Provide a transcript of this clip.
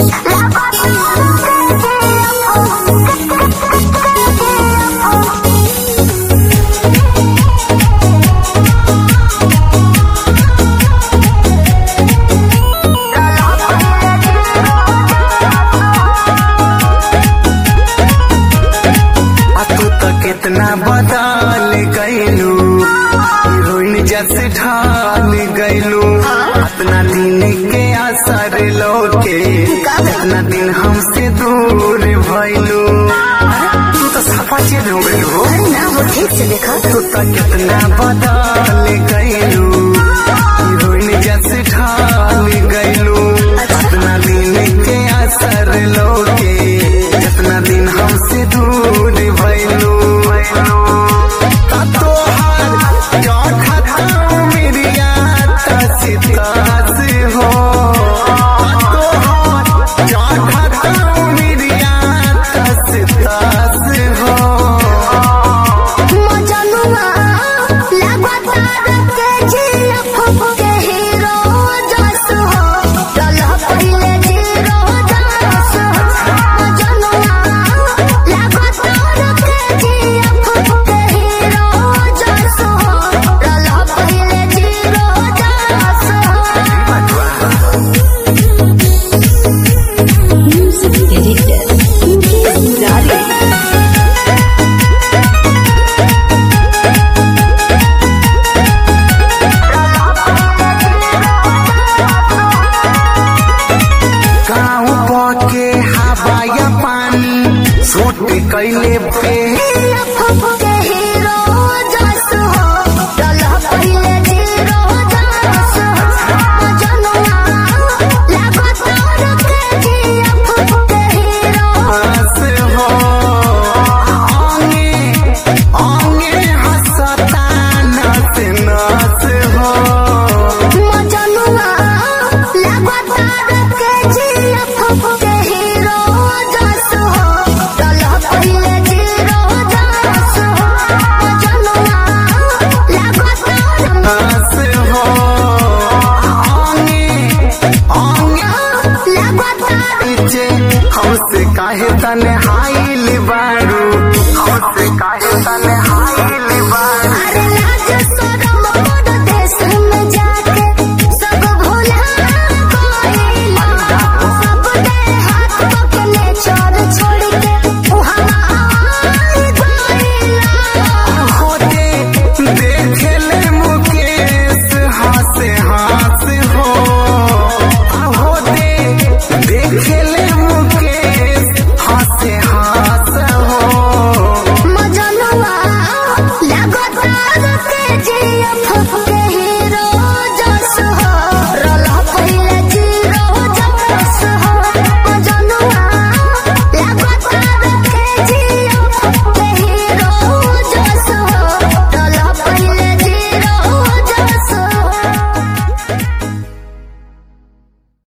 आ तू तो कितना बदल गईलू हीरोइन जैसे ढाल गईलू अपना दिन के असर लोके इतना दिन हमसे दूर भइलू तू तो सफा चेंज हो गईलू हो अरे ना वो ठीक से देखा तू तो कितना बदल गईलू हीरोइन जैसे ढाल गईलू अपना दिन के असर लोके जितना दिन हमसे दूर भइलू ता तोहार चौखटा मेरिया तस तस हो ता तोहार चौखटा मेरिया तस तस हो मजनुआ लगातार के जिया फुके हीरो जस हो चल पहिले जीरो जस मजनुआ लगातार के जिया फुके हीरो जस हो चल पहिले जीरो जस Music editor. गाँव के हवा या पानी सूट कैले पे फुके हीरो जस हो चल पहिले जीरो जस मजनुआ लगातार के जिया फुके हीरो हंस हो आंगे आंगे हंसता नस नस हो मजनुआ लगातार के जिया फुके हीरो जस हो चल पहिले जीरो जस मजनुआ लगातार हंस हो आंगे आंगे लगातार पीछे हमसे काहे तने हाइल बारू हमसे काहे तने हाइल बारू अरे लाज शरम बड़ देश में जाके सब भुला गइला सब दे हाथ पकने छोड़ छोड़ के उहाँ आई गइला होते देखले मुकेश हासे हास हो होते देखले मुकेश हासे हास हो मजनुआ लगातार के जिया